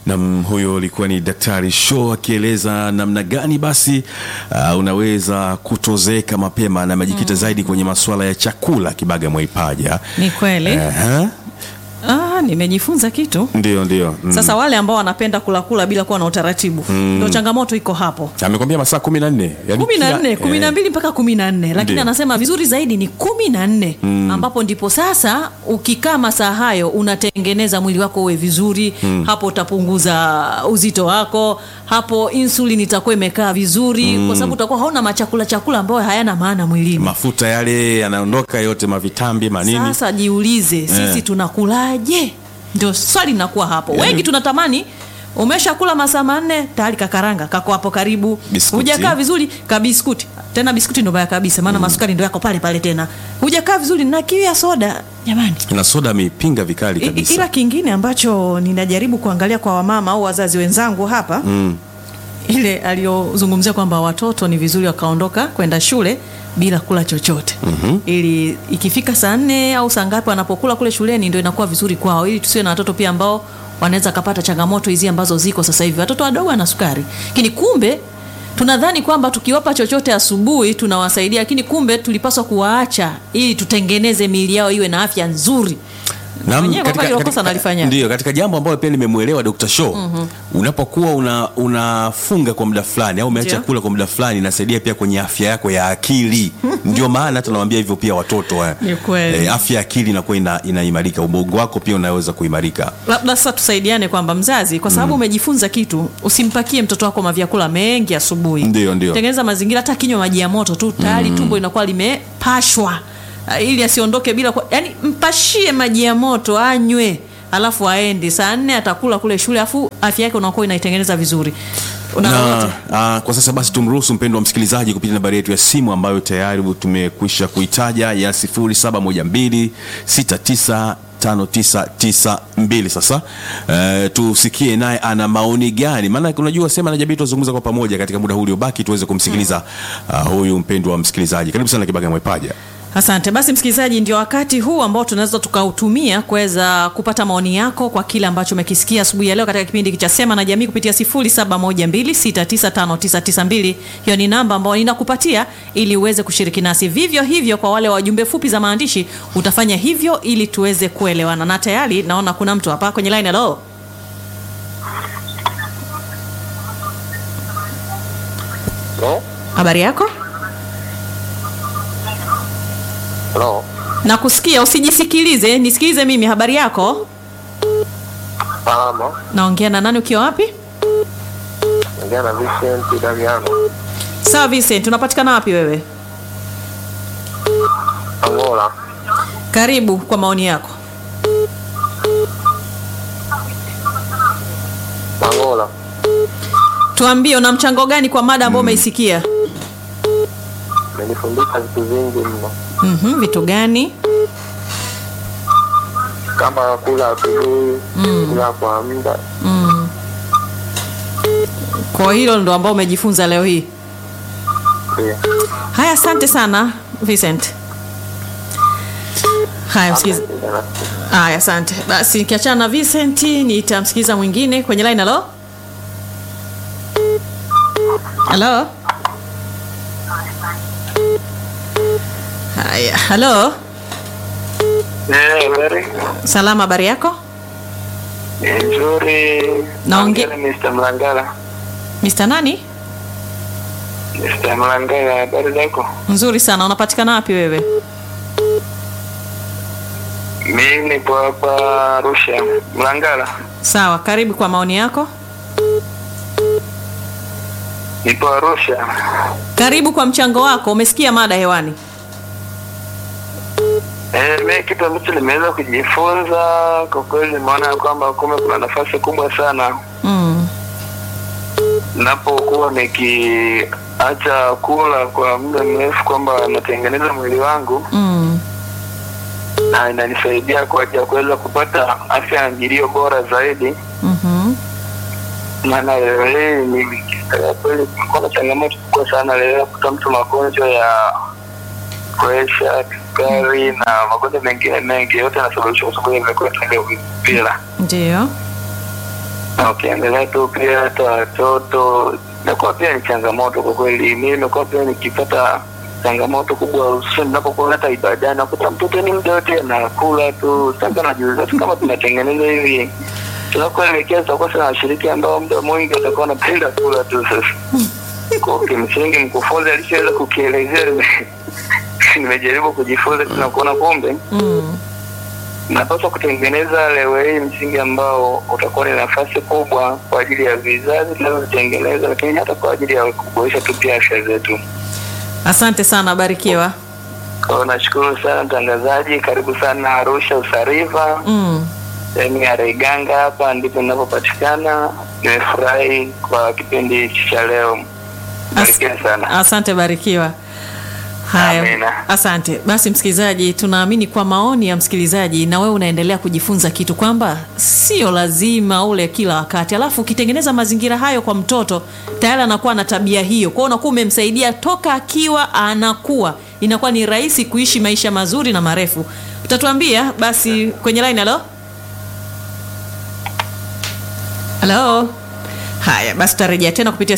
Nam, huyo alikuwa ni Daktari Show akieleza namna gani basi uh, unaweza kutozeeka mapema na amejikita zaidi kwenye masuala ya chakula Kibaga Mwaipaja. Ni kweli. Aha, Ah, nimejifunza kitu. ndio ndio. Mm. Sasa wale ambao wanapenda kula kula bila kuwa na utaratibu ndio changamoto iko hapo. amekwambia masaa kumi na nne yani kumi na kila- nne kumi na eh, mbili mpaka kumi na nne lakini Ndio. anasema vizuri zaidi ni kumi na nne ambapo ndipo sasa ukikaa masaa hayo unatengeneza mwili wako uwe vizuri hapo utapunguza uzito wako hapo insulin itakuwa imekaa vizuri kwa sababu utakuwa hauna machakula chakula ambayo hayana maana mwilini mafuta yale yanaondoka yote mavitambi manini sasa jiulize sisi tunakulaje ndio swali linakuwa hapo Yaani- wengi tunatamani umeshakula masaa manne tayari kakaranga kako hapo karibu Biskuti. hujakaa vizuri kabiskuti tena biskuti ndo baya kabisa maana masukari ndo yako pale pale tena hujakaa vizuri na kiu ya soda jamani na soda ameipinga vikali I- kabisa ila kingine ambacho ninajaribu kuangalia kwa wamama au wazazi wenzangu hapa mm. ile aliyozungumzia kwamba watoto ni vizuri wakaondoka kwenda shule bila kula chochote mm-hmm. ili ikifika saa nne au saa ngapi wanapokula kule shuleni ndio inakuwa vizuri kwao ili tusiwe na watoto pia ambao wanaweza kapata changamoto hizi ambazo ziko sasa hivi watoto wadogo wana sukari lakini kumbe tunadhani kwamba tukiwapa chochote asubuhi tunawasaidia lakini kumbe tulipaswa kuwaacha ili tutengeneze miili yao iwe na afya nzuri Naam, Mwenyewe kwa kweli hilo kosa analifanya. ndio katika jambo ambalo pia nimemwelewa Dr. Show unapokuwa una, unafunga kwa muda fulani au umeacha Ndio. kula kwa muda fulani inasaidia pia kwenye afya yako ya akili ndio maana hata nawaambia hivyo pia watoto eh. Ni kweli. Eh, afya ya akili inakuwa ina, inaimarika ubongo wako pia unaweza kuimarika labda sasa tusaidiane kwamba mzazi kwa sababu umejifunza kitu usimpakie mtoto wako mavyakula mengi asubuhi Ndio, ndio. tengeneza mazingira hata kinywa maji ya moto tu tayari tumbo inakuwa limepashwa Ah, ili asiondoke bila kwa, yani mpashie maji ya moto anywe alafu aende saa nne atakula kule shule afu afya yake unakuwa inaitengeneza vizuri Una na lolote? uh, kwa sasa basi tumruhusu mpendo wa msikilizaji kupitia nambari yetu ya simu ambayo tayari tumekwisha kuitaja ya 0712695992 sasa uh, tusikie naye ana maoni gani maana unajua sema na jamii tuzungumza kwa pamoja katika muda huu uliobaki tuweze kumsikiliza uh, huyu mpendo wa msikilizaji karibu sana kibaga mwepaja Asante. Basi msikilizaji, ndio wakati huu ambao tunaweza tukautumia kuweza kupata maoni yako kwa kile ambacho umekisikia asubuhi ya leo katika kipindi hiki cha Sema na Jamii kupitia 0712695992. Hiyo ni namba ambayo ninakupatia ili uweze kushiriki nasi. Vivyo hivyo kwa wale wajumbe fupi za maandishi utafanya hivyo ili tuweze kuelewana. Na tayari naona kuna mtu hapa kwenye line. Hello. Hello? Habari yako? Hello? Nakusikia, usijisikilize, nisikilize mimi. Habari yako? Salama. Naongea na nani ukiwa wapi? Ongea na Vincent Damiano. Sawa Vincent, unapatikana wapi wewe? Angola. Karibu kwa maoni yako. Angola. Tuambie una mchango gani kwa mada ambayo umeisikia? Amenifundisha vitu vingi mno. Mhm, vitu gani? Kama kula asubuhi, kula kwa muda. Mm. Kwa hilo ndo ambao umejifunza leo hii. Ndio. Haya, asante sana Vincent. Haya, msikiza. Haya, asante. Basi nikiachana na Vincent, nitamsikiza mwingine kwenye line. Halo, halo. Haya, halo. Eh, habari. Salama, habari yako? Ni nzuri. Naonge- Naongea na Mr. Mlangala. Mr. nani? Mr. Mlangala, habari zako? Nzuri sana. Unapatikana wapi wewe? Mimi nipo hapa Arusha. Mlangala. Sawa, karibu kwa maoni yako. Nipo Arusha. Karibu kwa mchango wako. Umesikia mada hewani? Eh, mimi kitu ambacho nimeweza kujifunza kwa kweli nimeona kwamba kumbe kuna nafasi kubwa sana Mm. napokuwa nikiacha kula kwa muda mrefu kwamba natengeneza mwili wangu Mm. na inanisaidia kwa ajili ya kuweza kupata afya na njilio bora zaidi Mhm. maana leo hii ni kwa kweli kulikuwa na changamoto kubwa sana leo ya kuta mtu magonjwa ya presha sukari na magonjwa mengine mengi yote yanasababishwa kwa sababu ya vyakula tunavyovila Ndio. na ukiangalia tu pia hata watoto inakuwa pia ni changamoto kwa kweli. Mimi nimekuwa pia nikipata changamoto kubwa, hususan ninapokuwa hata ibadani, nakuta mtoto ni muda wote anakula tu. Sasa najiuliza tu kama tunatengeneza hivi tunakoelekea, tutakuwa sana washiriki ambao muda mwingi watakuwa wanapenda kula tu. Sasa kwa kimsingi, mkufunzi alishaweza kukielezea, nime- nimejaribu kujifunza tuna kuona kumbe Mm. napaswa kutengeneza leo hii msingi ambao utakuwa ni nafasi kubwa kwa ajili ya vizazi tunavyotengeneza, lakini hata kwa ajili ya kuboresha tu pia afya zetu. Asante sana, barikiwa. Kwa hiyo nashukuru sana mtangazaji, karibu sana Arusha Usariva, Mm. sehemu ya Reganga, hapa ndipo ninapopatikana. Nimefurahi kwa kipindi hichi cha leo, barikiwa sana. Asante, barikiwa. Haya, Amina. asante. Basi msikilizaji, tunaamini kwa maoni ya msikilizaji na wewe unaendelea kujifunza kitu kwamba sio lazima ule kila wakati, alafu ukitengeneza mazingira hayo kwa mtoto tayari anakuwa na tabia hiyo, kwa hiyo unakuwa umemsaidia toka akiwa anakuwa, inakuwa ni rahisi kuishi maisha mazuri na marefu. Utatuambia basi kwenye line. Halo, halo. Haya basi, tutarejea tena kupitia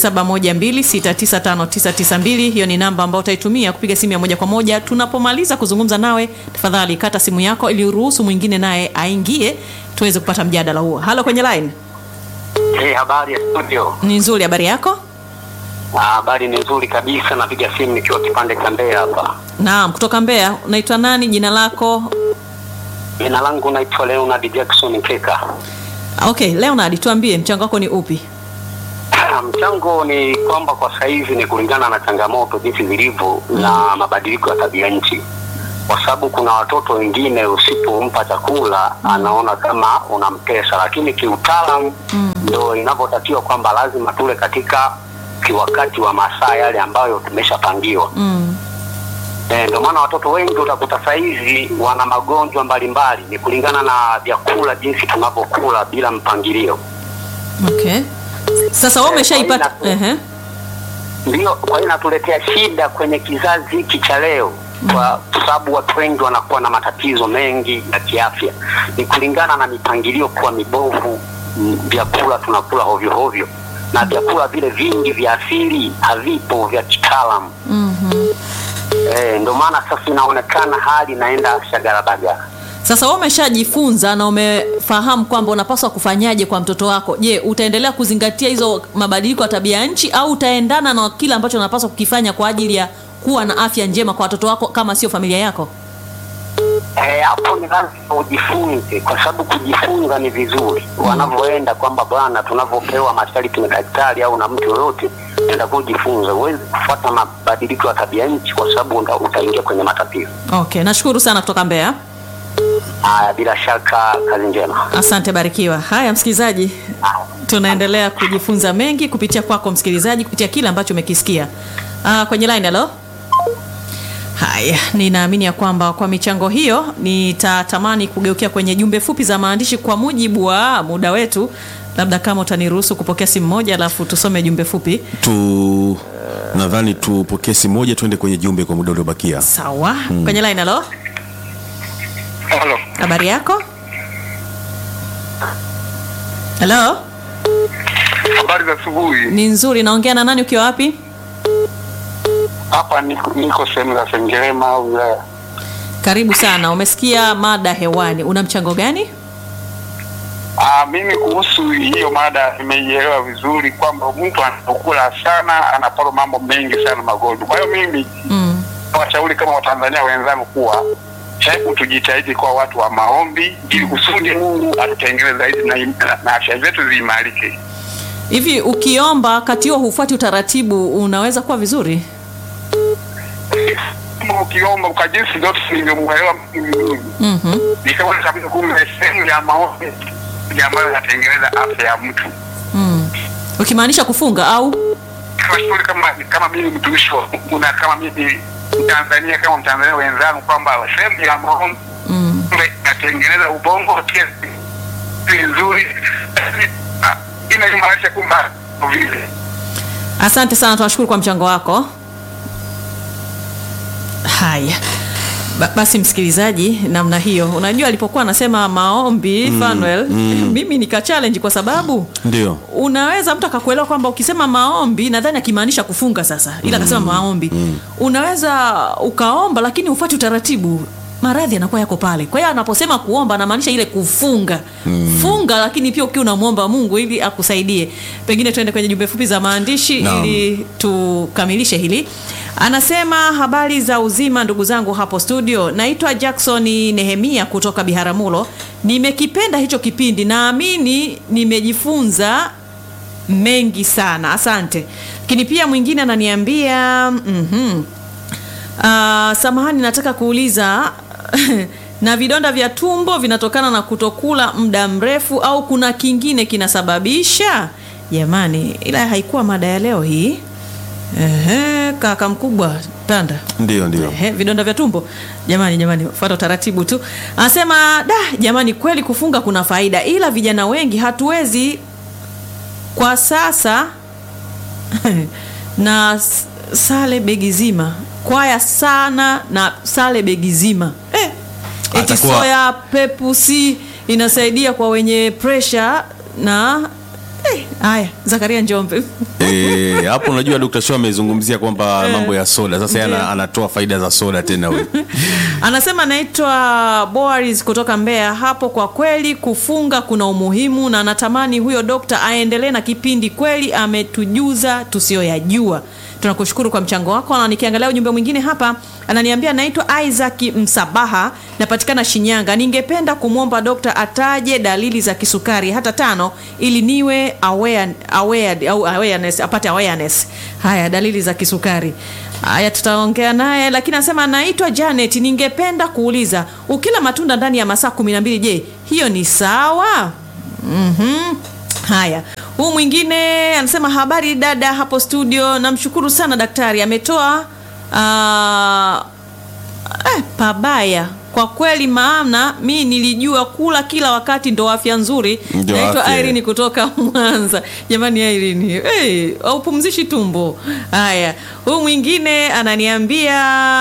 0712695992. Hiyo ni namba ambayo utaitumia kupiga simu ya moja kwa moja. Tunapomaliza kuzungumza nawe, tafadhali kata simu yako ili uruhusu mwingine naye aingie tuweze kupata mjadala huo. Halo, kwenye line Hey, habari ya studio. ni nzuri. Habari yako? Ah, Habari ni nzuri kabisa. Napiga simu nikiwa kipande cha Mbeya hapa. Naam, kutoka Mbeya. Unaitwa nani? Jina lako? Jina langu naitwa Leonard Jackson Keka. Okay, Leonard, tuambie mchango wako ni upi? Mchango ni kwamba kwa sasa hivi ni kulingana na changamoto jinsi zilivyo na mabadiliko ya tabia nchi, kwa sababu kuna watoto wengine usipompa chakula anaona kama unampesa, lakini kiutaalamu ndo inavyotakiwa kwamba lazima tule katika kiwakati wa masaa yale ambayo tumeshapangiwa. Mm. Eh, ndio maana watoto wengi utakuta saizi wana magonjwa mbalimbali, ni kulingana na vyakula jinsi tunavyokula bila mpangilio. Okay. Sasa wewe umeshaipata kwa hiyo ehe. Ndio, kwa hiyo inatuletea shida kwenye kizazi hiki cha leo, kwa sababu watu wengi wanakuwa na matatizo mengi ya kiafya, ni kulingana na mipangilio kuwa mibovu. m, Vyakula tunakula hovyo hovyo, na vyakula vile vingi vya asili havipo vya kitaalamu. Mhm. Eh, ndio maana sasa inaonekana hali inaenda shagarabagara. Sasa wewe umeshajifunza na umefahamu kwamba unapaswa kufanyaje kwa mtoto wako. Je, utaendelea kuzingatia hizo mabadiliko ya tabia ya nchi au utaendana na kile ambacho unapaswa kukifanya kwa ajili ya kuwa na afya njema kwa watoto wako kama sio familia yako? Eh, hapo ni lazima ujifunze, kwa sababu kujifunza ni vizuri wanavyoenda kwamba bwana, tunavyopewa masharti na daktari au na mtu yoyote, enda kujifunza. Huwezi kufuata mabadiliko ya tabia nchi, kwa sababu uta- utaingia kwenye matatizo Okay, nashukuru sana kutoka Mbeya. haya. Bila shaka, kazi njema. Asante, barikiwa. Haya msikilizaji, tunaendelea kujifunza mengi kupitia kwako msikilizaji, kupitia kile ambacho umekisikia. Ah, kwenye line halo. Haya, ninaamini ya kwamba kwa michango hiyo nitatamani kugeukia kwenye jumbe fupi za maandishi kwa mujibu wa muda wetu, labda kama utaniruhusu kupokea simu moja alafu tusome jumbe fupi. tu nadhani tupokee simu moja tuende kwenye jumbe kwa muda uliobakia Sawa. Kwenye line halo. Halo, Habari yako? Halo? habari za asubuhi. Ni nzuri. Naongea na nani ukiwa wapi? Hapa niko, niko sehemu za Sengerema au wilaya. Karibu sana. Umesikia mada hewani, una mchango gani? Ah, mimi kuhusu hiyo mada nimeielewa vizuri kwamba mtu anapokula sana anapata mambo mengi sana magonjwa. Kwa hiyo mimi Mm. washauri kama Watanzania wenzangu kuwa hebu tujitahidi kwa watu wa maombi ili kusudi Mungu atutengeneze zaidi na, na, na afya zetu ziimarike. Hivi ukiomba kati huo hufuati utaratibu, unaweza kuwa vizuri? Kama ukiomba kwa jinsi zote nilivyomuelewa mimi Mhm. nikaona kabisa kumbe sehemu ya maombi ndio ambayo inatengeneza afya ya mtu. Mm. Ukimaanisha kufunga au? Tunashukuru kama kama mimi mtumishi wa Mungu na kama mimi Mtanzania kama Mtanzania wenzangu kwamba sehemu ya maombi Mm. kumbe inatengeneza ubongo pia ni nzuri inaimarisha kumba vile. Asante sana, tunashukuru kwa mchango wako. Haya, Ba, basi msikilizaji, namna hiyo, unajua alipokuwa anasema maombi Fanuel, mimi nika challenge kwa sababu Ndio. unaweza mtu akakuelewa kwamba ukisema maombi nadhani akimaanisha kufunga sasa, ila akasema maombi unaweza ukaomba lakini ufuate utaratibu maradhi yanakuwa yako pale. Kwa hiyo anaposema kuomba anamaanisha ile kufunga funga, lakini pia ukiwa unamwomba Mungu ili akusaidie. Pengine tuende kwenye jumbe fupi za maandishi Naam. ili tukamilishe hili. Anasema habari za uzima ndugu zangu hapo studio, naitwa Jackson Nehemia kutoka Biharamulo. Nimekipenda hicho kipindi, naamini nimejifunza mengi sana, asante. Lakini pia mwingine ananiambia mhm, Ah, samahani, nataka kuuliza na vidonda vya tumbo vinatokana na kutokula muda mrefu au kuna kingine kinasababisha? Jamani, ila haikuwa mada ya leo hii. Ehe, kaka mkubwa Tanda. Ndio, ndio. Ehe, vidonda vya tumbo jamani, jamani, fuata utaratibu tu. Anasema da, jamani, kweli kufunga kuna faida, ila vijana wengi hatuwezi kwa sasa na s- sale begi zima kwaya sana na sale begi zima eh, eti Atakuwa- soya pepusi inasaidia kwa wenye presha na eh, haya Zakaria Njombe Eh, hapo unajua Dr. Shaw amezungumzia kwamba mambo ya soda. Sasa yeye ana- anatoa faida za soda tena huyu. Anasema naitwa Boaris kutoka Mbeya. Hapo kwa kweli kufunga kuna umuhimu, na natamani huyo dokta aendelee na kipindi, kweli ametujuza tusiyoyajua. Tunakushukuru kwa mchango wako. Na nikiangalia ujumbe mwingine hapa, ananiambia naitwa Isaac Msabaha, napatikana Shinyanga. Ningependa kumwomba dokta ataje dalili za kisukari hata tano, ili niwe aware, aware, au awareness, apate awareness. Haya, dalili za kisukari Haya, tutaongea naye, lakini anasema anaitwa Janet. Ningependa kuuliza, ukila matunda ndani ya masaa kumi na mbili, je, hiyo ni sawa? Mhm. Haya, huu mwingine anasema habari dada hapo studio, namshukuru sana daktari ametoa ah, eh, pabaya kwa kweli, maana mi nilijua kula kila wakati ndo afya nzuri. Ndio Naitwa afya. Irene kutoka Mwanza. Jamani Irene, hey, haupumzishi tumbo. Haya, huyu mwingine ananiambia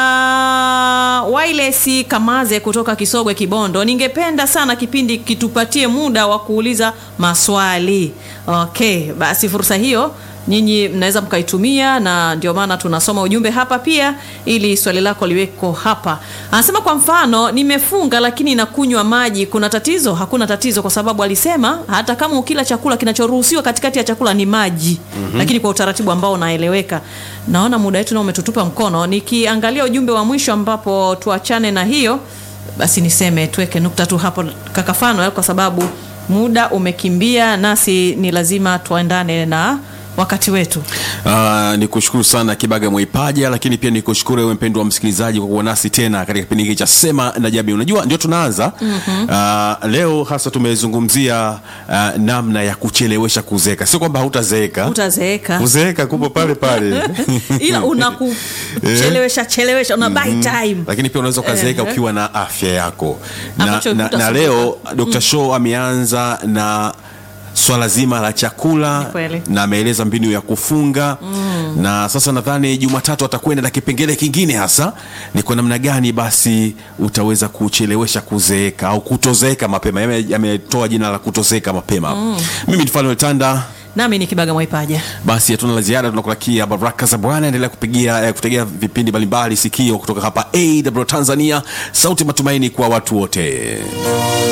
Wailesi Kamaze kutoka Kisogwe Kibondo, ningependa sana kipindi kitupatie muda wa kuuliza maswali. Okay, basi fursa hiyo nyinyi mnaweza mkaitumia, na ndio maana tunasoma ujumbe hapa pia, ili swali lako liweko hapa. Anasema kwa mfano, nimefunga lakini nakunywa maji, kuna tatizo? Hakuna tatizo, kwa sababu alisema hata kama ukila chakula kinachoruhusiwa katikati ya chakula ni maji, lakini kwa utaratibu ambao unaeleweka. Naona muda wetu nao umetutupa mkono. Nikiangalia ujumbe wa mwisho, ambapo tuachane na hiyo, basi niseme tuweke nukta tu hapo, kaka Fanuel, kwa sababu muda umekimbia, nasi ni lazima tuendane na wakati wetu. Uh, ni kushukuru sana Kibaga Mwaipaja, lakini pia ni kushukuru wewe mpendwa wa msikilizaji kwa kuwa nasi tena katika kipindi hiki cha Sema na Jamii. Unajua ndio tunaanza uh, leo hasa tumezungumzia uh, namna ya kuchelewesha kuzeeka. Sio kwamba hautazeeka, Utazeeka kuzeeka kupo pale pale ila unakuchelewesha chelewesha, una buy time. lakini pia unaweza ukazeeka Ehe. ukiwa na afya yako na, Ambacho na, na hutasumbuka. leo Dr. Shaw ameanza na swala zima la chakula Ni kweli. na ameeleza mbinu ya kufunga na sasa nadhani Jumatatu atakwenda na kipengele kingine hasa ni kwa namna gani basi utaweza kuchelewesha kuzeeka au kutozeeka mapema. Yame- Ametoa jina la kutozeeka mapema. Mimi ni Fanuel Tanda. Nami ni Kibaga Mwaipaja. Basi hatuna la ziada, tunakutakia baraka za Bwana. Endelea kupigia eh, kutegea vipindi mbalimbali sikio kutoka hapa AW Tanzania, sauti matumaini kwa watu wote.